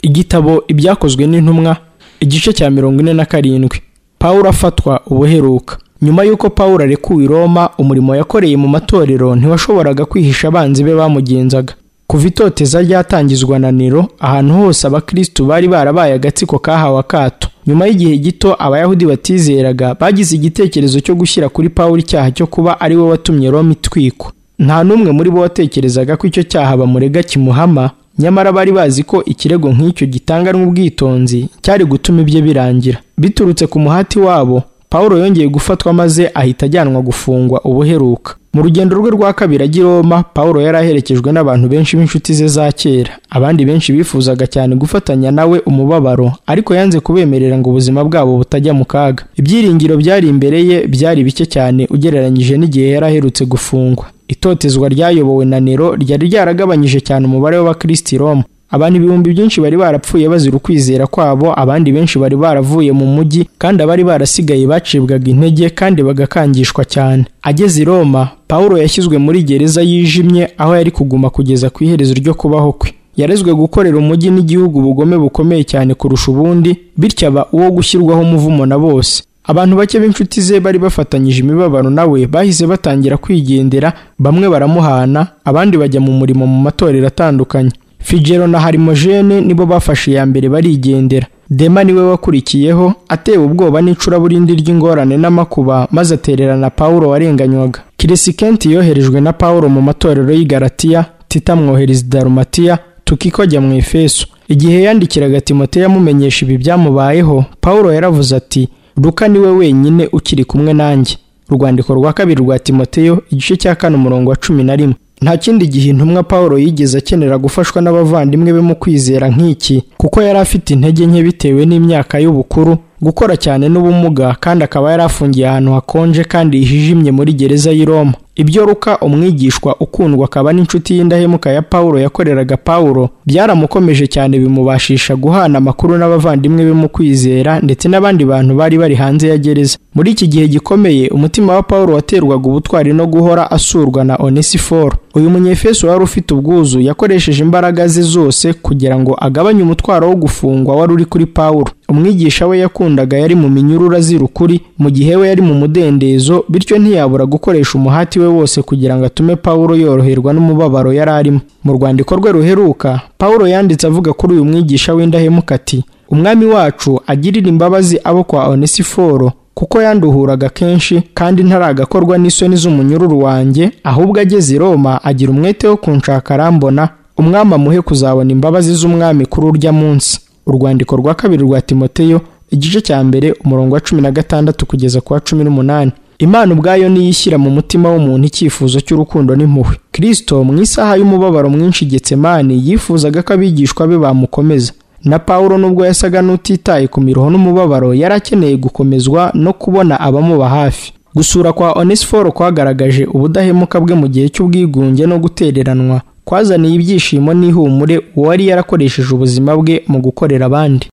igitabo ibyakozwe n'intumwa igice cya mirongo ine na karindwi pawulo afatwa ubuheruka nyuma y'uko pawulo arekuwe i roma umurimo yakoreye mu matorero ntiwashoboraga kwihisha abanzi be bamugenzaga kuva itoteza ryatangizwa na nero ahantu hose abakristu bari barabaye agatsiko kahawe akato nyuma y'igihe gito abayahudi batizeraga bagize igitekerezo cyo gushyira kuri pawulo icyaha cyo kuba ari we watumye roma itwikwa nta n'umwe muri bo watekerezaga ko icyo cyaha bamurega kimuhama nyamara bari bazi ko ikirego nk'icyo gitanganwa ubwitonzi cyari gutuma ibye birangira biturutse ku muhati wabo Pawulo yongeye gufatwa maze ahita ajyanwa gufungwa ubuheruka mu rugendo rwe rwa kabiri ajya i Roma Pawulo yari aherekejwe n'abantu benshi b'inshuti ze za kera abandi benshi bifuzaga cyane gufatanya nawe umubabaro ariko yanze kubemerera ngo ubuzima bwabo butajya mu kaga ibyiringiro byari imbere ye byari bike cyane ugereranyije n'igihe yari aherutse gufungwa itotezwa ryayobowe na nero ryari ryaragabanyije cyane umubare w'abakristi Roma abantu ibihumbi byinshi bari barapfuye bazira ukwizera kwabo abandi benshi bari baravuye mu mujyi kandi abari barasigaye bacibwaga intege kandi bagakangishwa cyane ageze i roma pawulo yashyizwe muri gereza yijimye aho yari kuguma kugeza ku iherezo ryo kubaho kwe yarezwe gukorera umujyi n'igihugu ubugome bukomeye cyane kurusha ubundi bityo aba uwo gushyirwaho umuvumo na bose abantu bake b'inshuti ze bari bafatanyije imibabaro nawe bahise batangira kwigendera bamwe baramuhana abandi bajya mu murimo mu matorero atandukanye figero na harimojene nibo bafashe iya mbere barigendera dema niwe wakurikiyeho atewe ubwoba n'icuraburindi ry'ingorane n'amakuba maze atererana pawulo warenganywaga kirisikenti yoherejwe na pawulo mu matorero y'i Galatiya tita amwohereza darumatiya tukiko ajya mu efeso igihe yandikiraga timote yamumenyesha ibi byamubayeho pawulo yaravuze ati ruka niwe wenyine ukiri kumwe nanjye urwandiko rwa kabiri rwa timoteyo igice cya kane umurongo wa cumi na rimwe nta kindi gihe intumwa Pawulo yigeze akenera gufashwa n'abavandimwe be mu kwizera nk'iki kuko yari afite intege nke bitewe n'imyaka y'ubukuru gukora cyane n'ubumuga kandi akaba yari afungiye ahantu hakonje kandi hijimye muri gereza y'i Roma ibyo ruka umwigishwa ukundwa akaba n'inshuti y'indahemuka ya Pawulo yakoreraga Pawulo byaramukomeje cyane bimubashisha guhana amakuru n'abavandimwe be mu kwizera ndetse n'abandi bantu bari bari hanze ya gereza muri iki gihe gikomeye umutima wa Pawulo waterwaga ubutwari no guhora asurwa na Onesiforo uyu munyefeso wari ufite ubwuzu yakoresheje imbaraga ze zose kugira ngo agabanye umutwaro wo gufungwa wari uri kuri Pawulo umwigisha we yakundaga yari mu minyururu azira ukuri mu gihe we yari mu mudendezo bityo ntiyabura gukoresha umuhati we wose kugira ngo atume Pawulo yoroherwa n'umubabaro yari arimo mu rwandiko rwe ruheruka Pawulo yanditse avuga kuri uyu mwigisha w'indahemuka ati umwami wacu agirira imbabazi abo kwa Onesiforo kuko yanduhuraga kenshi kandi ntaragakorwa n'isoni z'umunyururu wanjye ahubwo ageze i Roma agira umwete wo kunshaka arambona umwami amuhe kuzabona imbabazi z'umwami kuri urya munsi urwandiko rwa kabiri rwa timoteyo igice cya mbere umurongo wa cumi na gatandatu kugeza ku wa cumi n'umunani imana ubwayo niyo ishyira mu mutima w'umuntu icyifuzo cy'urukundo n'impuhwe kirisito mu isaha y'umubabaro mwinshi getsemani yifuzaga ko abigishwa be bamukomeza na pawulo nubwo yasaga n'utitaye ku miruho n'umubabaro yari akeneye gukomezwa no kubona abamuba hafi gusura kwa onesiforo kwagaragaje ubudahemuka bwe mu gihe cy'ubwigunge no gutereranwa kwazaniye ibyishimo n'ihumure uwari yarakoresheje ubuzima bwe mu gukorera abandi